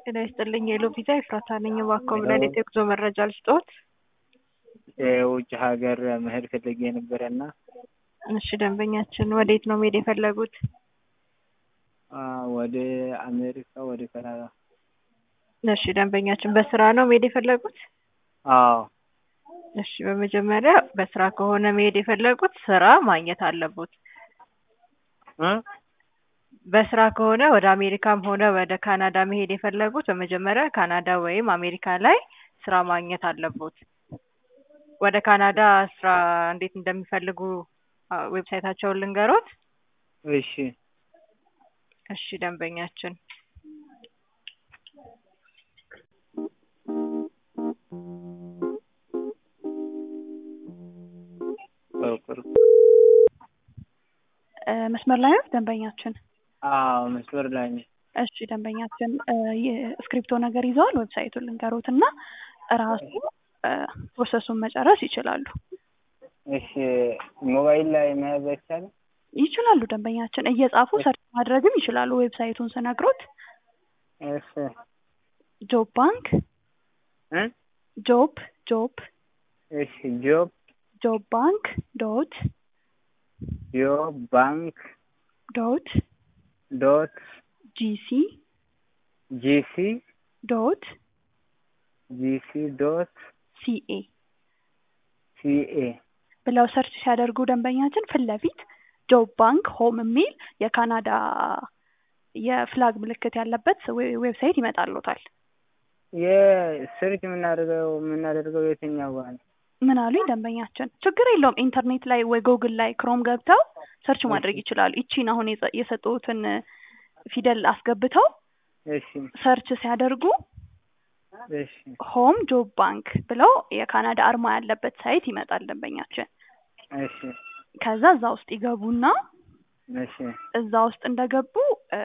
ጤና ይስጥልኝ የሎ ቪዛ ኤፍራታ ነኝ። እባክዎ ምን አይነት የጉዞ መረጃ ልስጥዎት? የውጭ ሀገር መሄድ ፈልጌ ነበረና እሺ ደንበኛችን ወዴት ነው መሄድ የፈለጉት? ወደ አሜሪካ፣ ወደ ካናዳ። እሺ ደንበኛችን በስራ ነው መሄድ የፈለጉት? አዎ እሺ በመጀመሪያ በስራ ከሆነ መሄድ የፈለጉት ስራ ማግኘት አለቦት። እ በስራ ከሆነ ወደ አሜሪካም ሆነ ወደ ካናዳ መሄድ የፈለጉት በመጀመሪያ ካናዳ ወይም አሜሪካ ላይ ስራ ማግኘት አለቦት። ወደ ካናዳ ስራ እንዴት እንደሚፈልጉ አ፣ ዌብሳይታቸውን ልንገሮት? እሺ እሺ ደንበኛችን በቅርብ እ፣ መስመር ላይ ነው ደንበኛችን? አዎ መስመር ላይ ነኝ። እሺ ደንበኛችን እ፣ የስክሪፕቶ ነገር ይዘዋል? ዌብሳይቱን ልንገሮት እና ራሱ እ፣ ፕሮሰሱን መጨረስ ይችላሉ። እሺ ሞባይል ላይ መያዝ አይቻልም? ይችላሉ ደንበኛችን እየጻፉ ሰርች ማድረግም ይችላሉ። ዌብሳይቱን ስነግሮት እሺ ጆብ ባንክ እ ጆብ ጆብ እሺ ጆብ ጆብ ባንክ ዶት ጆብ ባንክ ዶት ዶት ጂሲ ጂሲ ዶት ጂሲ ዶት ሲኤ ሲኤ ብለው ሰርች ሲያደርጉ ደንበኛችን ፊት ለፊት ጆብ ባንክ ሆም የሚል የካናዳ የፍላግ ምልክት ያለበት ዌ- ዌብሳይት ይመጣልዎታል። የሰርች የምናደርገው የምናደርገው የትኛው ጋር ነው? ምን አሉኝ ደንበኛችን? ችግር የለውም ኢንተርኔት ላይ ወይ ጎግል ላይ ክሮም ገብተው ሰርች ማድረግ ይችላሉ። ይቺን አሁን የጸ- የሰጡትን ፊደል አስገብተው እሺ ሰርች ሲያደርጉ እሺ ሆም ጆብ ባንክ ብለው የካናዳ አርማ ያለበት ሳይት ይመጣል ደንበኛችን። እሺ ከዛ እዛ ውስጥ ይገቡና እሺ እዛ ውስጥ እንደገቡ እ፣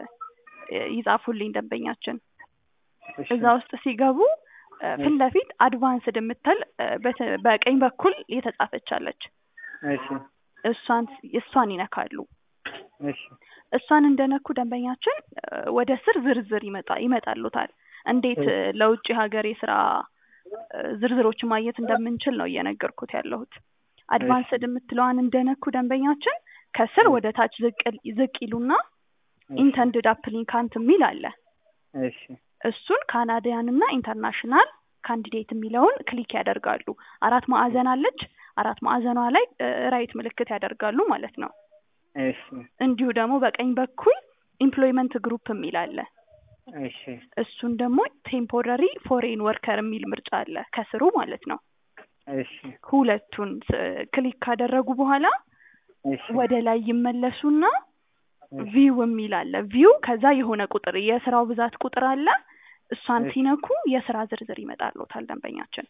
ይጻፉልኝ ደንበኛችን። እሺ እዛ ውስጥ ሲገቡ እ፣ ፊት ለፊት አድቫንስድ የምትል እ፣ በተ- በቀኝ በኩል የተጻፈች አለች። እሺ እሷን እሷን ይነካሉ። እሺ እሷን እንደነኩ ደንበኛችን እ፣ ወደ ስር ዝርዝር ይመጣ ይመጣሉታል። እንዴት እ፣ ለውጭ ሀገር የስራ እ፣ ዝርዝሮችን ማግኘት እንደምንችል ነው እየነገርኩት ያለሁት። አድቫንስድ የምትለዋን እንደነኩ ደንበኛችን ከስር ወደ ታች ዝቅ ዝቅ ይሉና ኢንተንድድ አፕሊካንት የሚል አለ። እሺ እሱን ካናዲያን እና ኢንተርናሽናል ካንዲዴት የሚለውን ክሊክ ያደርጋሉ። አራት ማዕዘን አለች። አራት ማዕዘኗ ላይ ራይት ምልክት ያደርጋሉ ማለት ነው። እሺ እንዲሁ ደግሞ በቀኝ በኩል ኢምፕሎይመንት ግሩፕ የሚል አለ። እሺ እሱን ደግሞ ቴምፖረሪ ፎሬን ወርከር የሚል ምርጫ አለ ከስሩ ማለት ነው። እሺ ሁለቱን ስ- ክሊክ ካደረጉ በኋላ እሺ ወደ ላይ ይመለሱና ቪው የሚል አለ። ቪው ከዛ የሆነ ቁጥር የስራው ብዛት ቁጥር አለ። እሷን እሺ። ሲነኩ የስራ ዝርዝር ይመጣልዎታል ደንበኛችን።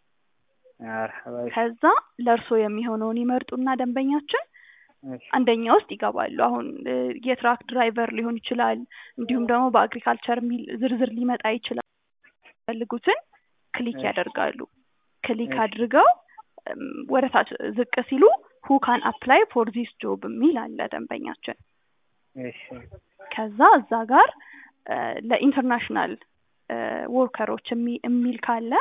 መርሐባ እሺ ከዛ ለእርሶ የሚሆነውን ይመርጡና ደንበኛችን እሺ አንደኛ ውስጥ ይገባሉ። አሁን እ፣ የትራክ ድራይቨር ሊሆን ይችላል፣ እንዲሁም ደግሞ በአግሪካልቸር የሚል ዝርዝር ሊመጣ ይችላል። የሚፈልጉትን ክሊክ እሺ። ያደርጋሉ። ክሊክ እሺ። አድርገው እም፣ ወደ ታች ዝቅ ሲሉ ሁ ካን አፕላይ ፎር ዚስ ጆብ የሚል አለ ደንበኛችን። እሺ ከዛ እዛ ጋር እ፣ ለኢንተርናሽናል እ፣ ወርከሮች የሚ- የሚል ካለ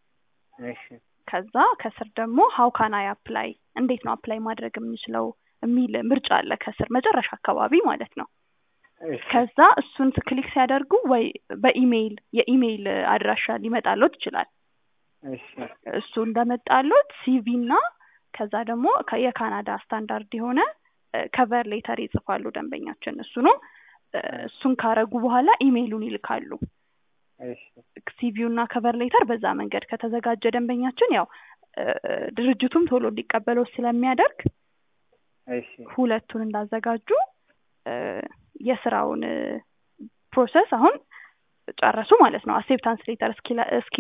እሺ ከዛ ከስር ደግሞ ሀው ካን አይ አፕላይ እንዴት ነው አፕላይ ማድረግ የምንችለው የሚል ምርጫ አለ ከስር መጨረሻ አካባቢ ማለት ነው። እሺ ከዛ እሱን ክሊክ ሲያደርጉ ወይ በኢሜይል የኢሜይል አድራሻ ሊመጣሎት ይችላል። እሺ እሱ እንደመጣሎት ሲቪ እና ከዛ ደግሞ ከ- የካናዳ ስታንዳርድ የሆነ ከቨር ሌተር ይጽፋሉ ደንበኛችን። እሱ ነው እ፣ እሱን ካረጉ በኋላ ኢሜይሉን ይልካሉ። እሺ ሲቪው እና ከቨር ሌተር በዛ መንገድ ከተዘጋጀ ደንበኛችን ያው እ፣ ድርጅቱም ቶሎ እንዲቀበለው ስለሚያደርግ እሺ ሁለቱን እንዳዘጋጁ እ፣ የስራውን እ፣ ፕሮሰስ አሁን ጨረሱ ማለት ነው። አክሴፕታንስ ሌተር እስኪ እስኪ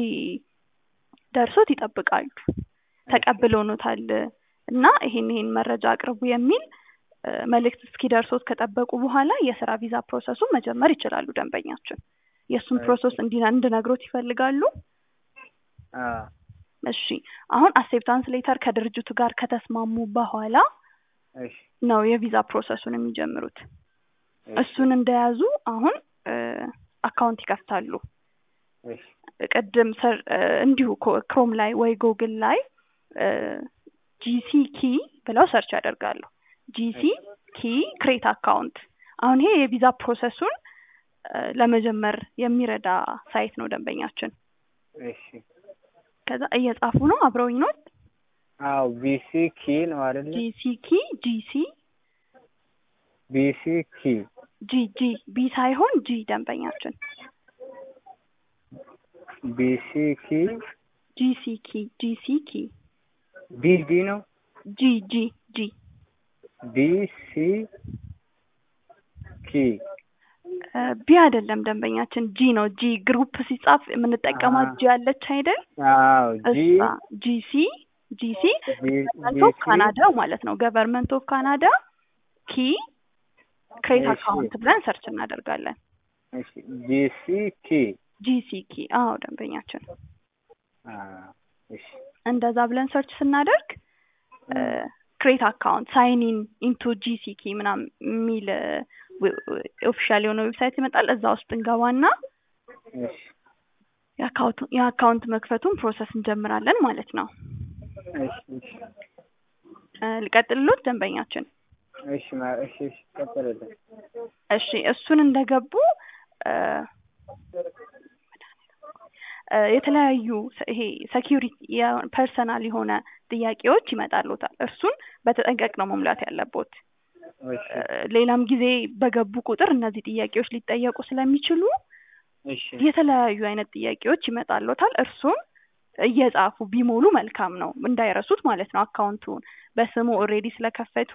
ደርሶት ይጠብቃሉ። ተቀብለውኖታል እና ይሄን ይሄን መረጃ አቅርቡ የሚል እ፣ መልእክት እስኪ ደርሶት ከጠበቁ በኋላ የስራ ቪዛ ፕሮሰሱን መጀመር ይችላሉ ደንበኛችን። የእሱን እሺ። ፕሮሰስ እንዲ- እንድነግሮት ይፈልጋሉ? አ እሺ አሁን አክሴፕታንስ ሌተር ከድርጅቱ ጋር ከተስማሙ በኋላ እሺ ነው የቪዛ ፕሮሰሱን የሚጀምሩት። እሺ እሱን እንደያዙ አሁን አካውንት ይከፍታሉ እሺ ቅድም ሰር እንዲሁ ኮ- ክሮም ላይ ወይ ጉግል ላይ ጂሲ ኪ ብለው ሰርች ያደርጋሉ። ጂሲ ኪ ክሬት አካውንት። አሁን ይሄ የቪዛ ፕሮሰሱን እ፣ ለመጀመር የሚረዳ ሳይት ነው ደንበኛችን። እሺ ከዛ እየጻፉ ነው አብረውኝ ነው። አዎ ቢሲ ኪ ነው አይደለ? ጂሲ ኪ ጂሲ ቢሲ ኪ ጂ ጂ ቢ ሳይሆን ጂ ደንበኛችን ቢሲ ኪ ጂሲ ኪ ጂሲ ኪ ቢ ዲ ነው ጂ ጂ ጂ ቢሲ ኪ እ፣ ቢ አይደለም ደንበኛችን ጂ ነው። ጂ ግሩፕ ሲጻፍ የምንጠቀማት አሃ። ጂ አለች አይደል? አዎ ጂ እሷ ጂሲ ጂሲ ገቨርንመንት ኦፍ ቢሲ ካናዳ ማለት ነው። ገቨርንመንት ኦፍ ካናዳ ኪ ክሬት እሺ። አካውንት ብለን ሰርች እናደርጋለን። እሺ ቢሲ ኪ ጂሲ ኪ አዎ ደንበኛችን አዎ እሺ እንደዛ ብለን ሰርች ስናደርግ ክሬት አካውንት ሳይን ኢን ኢንቱ ጂሲ ኪ ምናምን የሚል ኦፊሻል የሆነ ዌብሳይት ይመጣል። እዛ ውስጥ እንገባና እሺ የአካውንቱ የአካውንት መክፈቱን ፕሮሰስ እንጀምራለን ማለት ነው። እሺ እሺ እ፣ ልቀጥልሎት ደንበኛችን እሺ ማ- እሺ እሺ ቀጥልልኝ እሺ እሱን እንደገቡ እ፣ እ፣ የተለያዩ ሰ- ይሄ ሴኪዩሪቲ ፐርሰናል የሆነ ጥያቄዎች ይመጣሉታል። እርሱን በተጠንቀቅ ነው መሙላት ያለቦት። እሺ እ፣ ሌላም ጊዜ በገቡ ቁጥር እነዚህ ጥያቄዎች ሊጠየቁ ስለሚችሉ እሺ የተለያዩ አይነት ጥያቄዎች ይመጣሉታል። እርሱን እየጻፉ ቢሞሉ መልካም ነው፣ እንዳይረሱት ማለት ነው። አካውንቱን በስሙ ኦልሬዲ ስለከፈቱ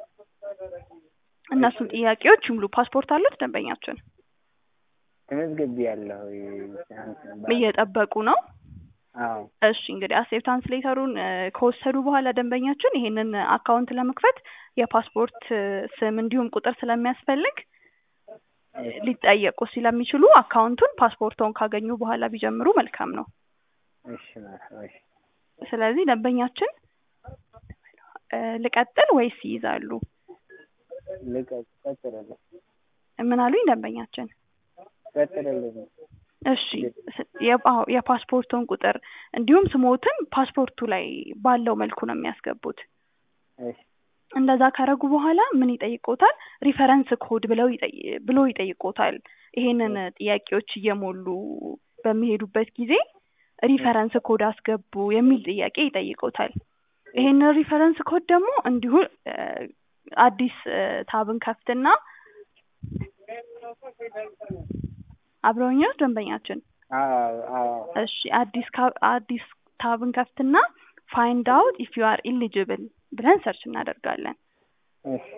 እነሱን ጥያቄዎች ይሙሉ። ፓስፖርት አሉት ደንበኛችን? ተመዝግቤያለሁ እየጠበቁ ነው። አዎ እሺ እንግዲህ አሴፕታንስ ሌተሩን እ፣ ከወሰዱ በኋላ ደንበኛችን ይሄንን አካውንት ለመክፈት የፓስፖርት እ፣ ስም እንዲሁም ቁጥር ስለሚያስፈልግ እ፣ ሊጠየቁ ስለሚችሉ አካውንቱን ፓስፖርቶን ካገኙ በኋላ ቢጀምሩ መልካም ነው። እሺ ማለት እሺ ስለዚህ ደንበኛችን እ፣ ልቀጥል ወይስ ይይዛሉ? ልቀጥ ቀጥልልኝ ምን አሉኝ ደንበኛችን? ቀጥልልኝ እሺ ስ- የ- አዎ፣ የፓስፖርቱን ቁጥር እንዲሁም ስሞትን ፓስፖርቱ ላይ ባለው መልኩ ነው የሚያስገቡት። እሺ እንደዛ ካረጉ በኋላ ምን ይጠይቆታል? ሪፈረንስ ኮድ ብለው ይጠይ- ብሎ ይጠይቆታል። ይሄንን ጥያቄዎች እየሞሉ በሚሄዱበት ጊዜ ሪፈረንስ ኮድ አስገቡ የሚል ጥያቄ ይጠይቆታል። ይሄንን ሪፈረንስ ኮድ ደግሞ እንዲሁ እ፣ አዲስ እ፣ ታብን ከፍትና አብረውኛው ደንበኛችን አዎ አዎ እሺ አዲስ ካ- አዲስ ታብን ከፍትና ፋይንድ አውት ኢፍ ዩ አር ኢሊጅብል ብለን ሰርች እናደርጋለን። እሺ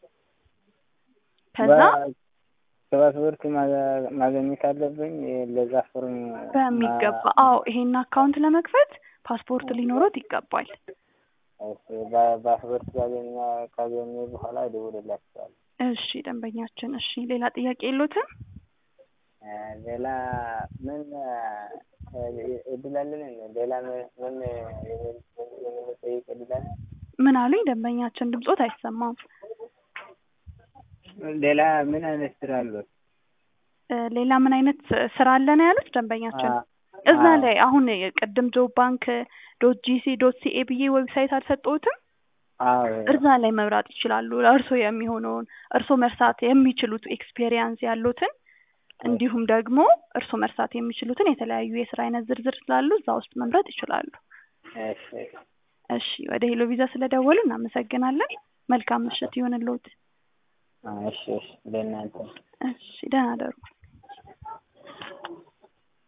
ከዛ በ- ፓስፖርት ማገ- ማግኘት አለብኝ ለዛ ፎርም በሚገባ ማ- አዎ ይሄን አካውንት ለመክፈት ፓስፖርት ሊኖሮት ይገባል። እሺ በ- ፓስፖርት ካገኘ ካገኘ በኋላ እደውልላችኋለሁ እሺ ደንበኛችን እሺ ሌላ ጥያቄ የሎትም? እ፣ ሌላ ምን እ፣ እድል አለን እንዴ? ሌላ ምን ምን የምን- የምንጠይቅ እድል አለ? ምን አሉኝ ደንበኛችን ድምጾት አይሰማም። ሌላ ምን አይነት ስራ አሉት? እ፣ ሌላ ምን አይነት ስራ አለ ነው ያሉት ደንበኛችን? አ- እዛ አዎ። ላይ አሁን ቅድም ጆብ ባንክ ዶት ጂሲ ዶት ሲኤ ብዬ ዌብሳይት አልሰጠሁትም? አዎ እዛ ላይ መብራት ይችላሉ። ለእርሶ የሚሆነውን እርሶ መርሳት የሚችሉት ኤክስፔሪየንስ ያሉትን እንዲሁም ደግሞ እርሶ መርሳት የሚችሉትን የተለያዩ የስራ አይነት ዝርዝር ስላሉ እዛ ውስጥ መምረጥ ይችላሉ። እሺ እሺ ወደ ሄሎ ቪዛ ስለደወሉ እናመሰግናለን። መልካም ምሽት ይሁንልዎት። እሺ እሺ ለእናንተ እሺ ደህና ደሩ።